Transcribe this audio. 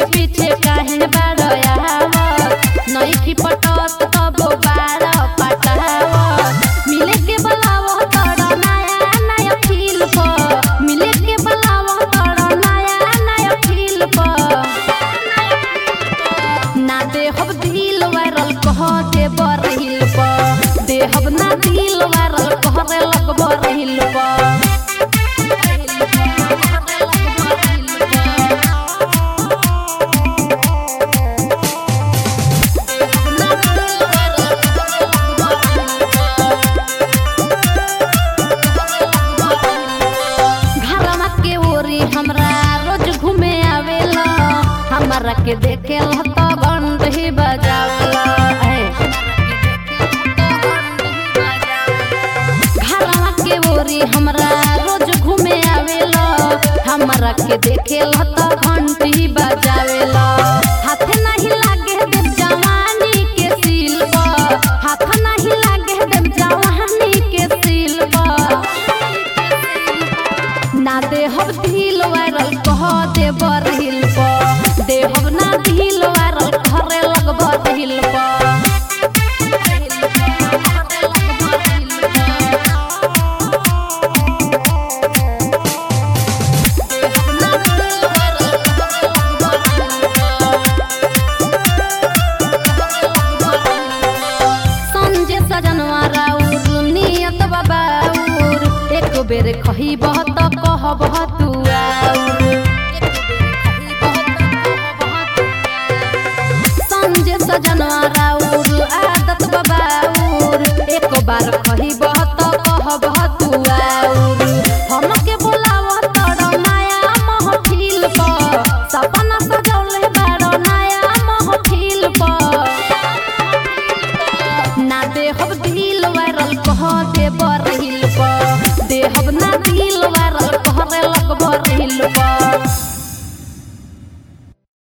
पीछे पीछे काहे बारयावत नइखी पटत कबो बार पटावत मिले के बलावो तोरा नया नया फील पर मिले के बलावो तोरा नया नया फील पर ना देहब दिल वायरल कह दे बरहिल पर देहब ना दिल वायरल कहरे लगब रहिल पर घरवा के ओरी हमरा रोज घूमे आवेला हमरा के देखेला तो घंट ही बजावेला ऐ। घरवा के ओरी हमरा रोज घूमे आवेला हमरा के देखेला तो घंट ही बजावेला हाथ नहीं लागे देव जवानी के सील पर हाथ नहीं लागे देव जवानी के सील पर ना देहब दिल वायरल कह दे बरहिल पर देहब ना दिल वायरल घरे लगब दिल पर संजे सजनवा राउर नियत बाबाउर एक बेर खही बहत कहब तू आउर संजे सजनवा राउर आदत बाबाउर एक बार खही बहत